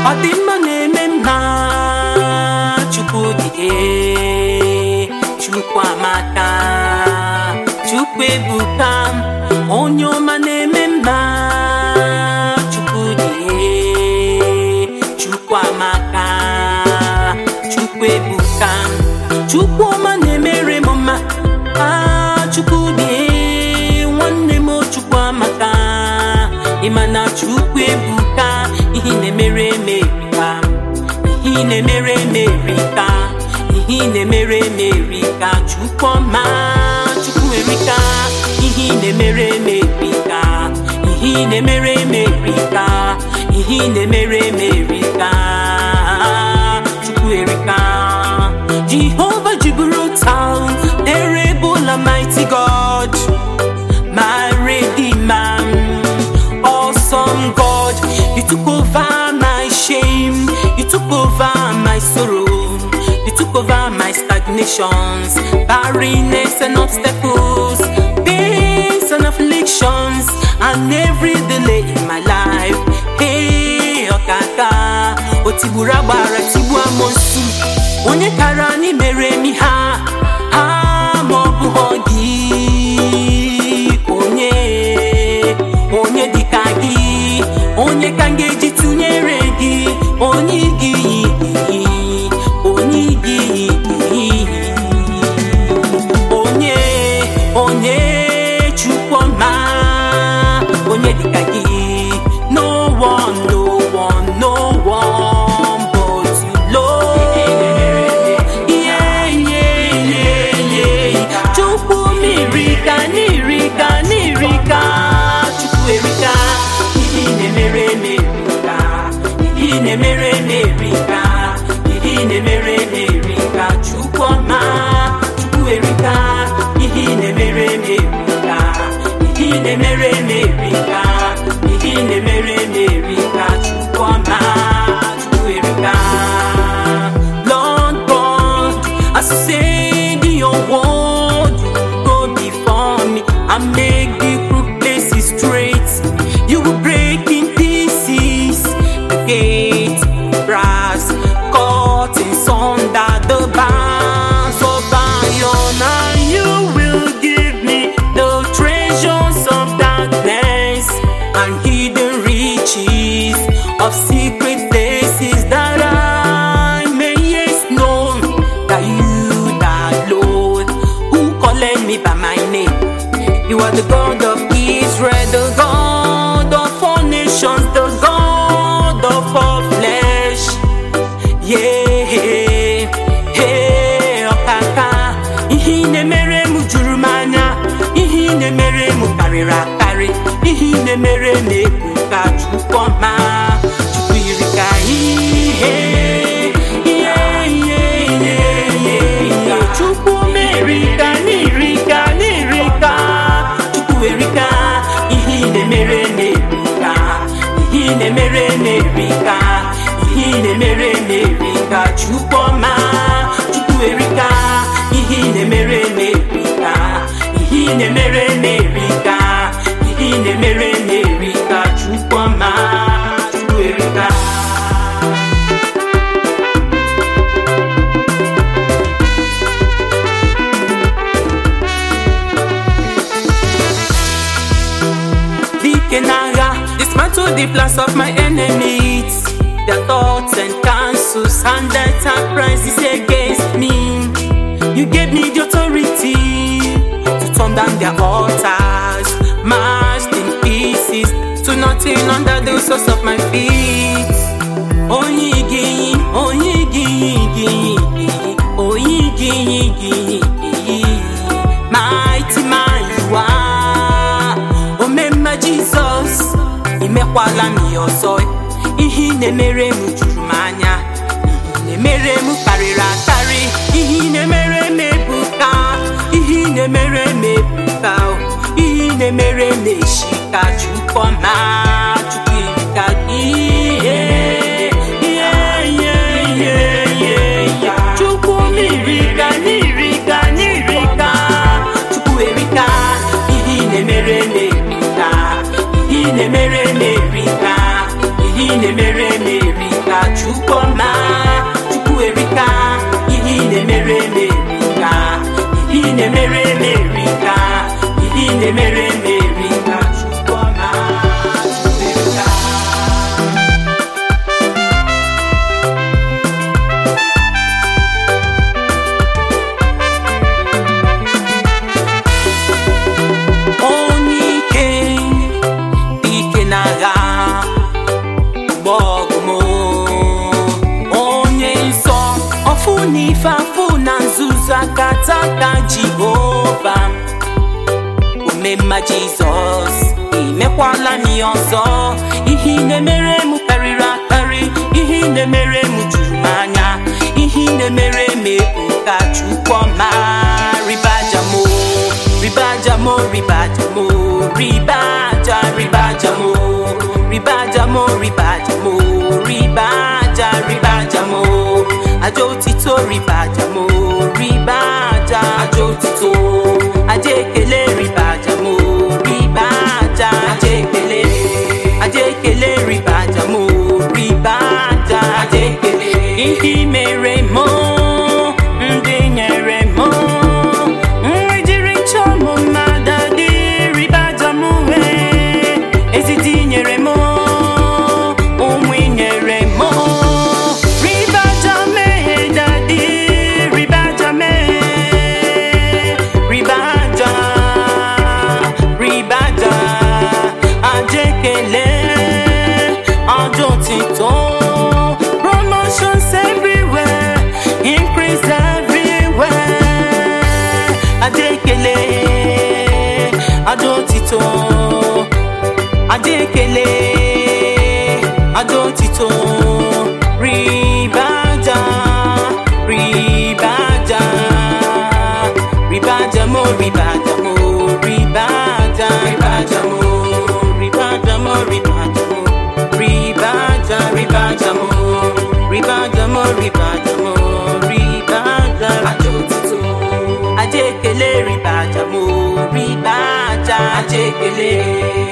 ọ dị mma na-eme mma chukwu dị ee chukwu amaka chukwu ebuka onye ọma na-eme mma chukwu dị ee chukwu amaka chukwu ebuka chukwu ọma na-emere m mma ah chukwu dị ee nwanne m chukwu amaka ịma na chukwu ebuka ihe ị na-emere emerika ihe ị na-emere emerika ihe ị na-emere emerika chukwu ọma chukwu erika ihe ị na-emere emerika ihe ị na-emere emerika ihe ị na-emere emerika chukwu erika Jehovah Jibril terrible mighty God my redeemer awesome God you took over my shame you took over my sorrow you took over my stagnations barrenness and obstacles pains and afflictions and every delay in my life hey ọkaka o tigburu agbara tigbu amosu onye kara anyị mere mi ha ha ma ọ bụghọ gị onye onye dịka gị onye ka m ga-eji tụnyere gị onye gị onye gị onye onye chukwuma onye dịka gị no one no one no one but you Lord yeah yeah yeah yeah chukwu mirika n'irika n'irika chukwu erika ihe ị na-emere emerika ihe ị na-emere emerika ihe ị na-emere emerika chukwu ọma chukwu erika ihe ị na-emere emerika ihe ị na-emere emerika ihe ị na-emere emerika chukwu ọma chukwu erika Lord God, as you said in your word, you go before me and make the crooked places straight. You will break in pieces the gate, brass, curtains under the bars of iron, and you will give me the treasures of darkness and hidden riches of secret places that I may yes know that you, that Lord, who called me by my name. You are the God of Israel, the God of all nations, the God of all flesh. Yeah, hey, ọkaka, ihe ị na-emere m juru m anya, ihe ị na-emere m karịrị akarị, ihe ị na-emere m ebu ka Chukwu ọma, Chukwu yiri ka ihe. ihe, ihe, ihe, ihe, ihe. Chukwu merika n'irika n'irika, Chukwu erika, ihe ị na-emere m erika, ihe ị na-emere m erika, ihe ị na-emere m erika, Chukwu ọma, Chukwu erika, ihe ị na-emere m erika, ihe ị na-emere m erika, ihe ị na-emere m erika, Chukwu ọma, Chukwu erika. dike n'agha dismantle the plans of my enemies their thoughts and counsels and enterprises against me you gave me the authority to turn down their altars mashed in pieces to nothing under the source of my feet onye igi onye igi igi onye igi igi mighty man you are omemma jizọs imekwala m ya ọzọ ihe ị na-emere m juru m anya ihe ị na-emere m karịrị akarị ihe ị na-emere m ebuka ihe ị na-emere m ebuka ihe ị na-emere m eshi ka chukwu ọma chukwu irika gị ihe ihe ihe ihe ihe ihe chukwu n'irika n'irika n'irika chukwu erika ihe ị na-emere m erika ihe ị na-emere m erika ihe ị na-emere m erika bụ na nzuzo akataka jehova omemma jizọs imekwala m ya ọzọ ihe ị na-emere m karịrị akarị ihe ị na-emere m juru m anya ihe ị na-emere m nka chukwuma ribajamo ribajamo ribajamo ribaja ribajamo ribajamo ribajamo ribaja ribajamo aja otito ribajamo ribaja aja otito aja ekele ribajamo ribaja aja ekele aja ekele ribajamo ribaja aja ekele ihe i mere mụ ndị nyere mụ nri jiri chọọ m mmadụ dị ribaja m wee ezidi nyere mụ ụmụ i nyere mụ ribaja mee dadi ribaja mee ribaja ribaja aja ekele aja otito promotions everywhere increase everywhere aja ekele aja otito aja ekele aja otito ribaja ribaja ribaja mo ribaja mo ribaja ribaja mo ribaja mo ribaja mo ribaja ribaja mo ribaja mo ribaja mo ribaja aja otito aja ekele ribaja mo ribaja aja ekele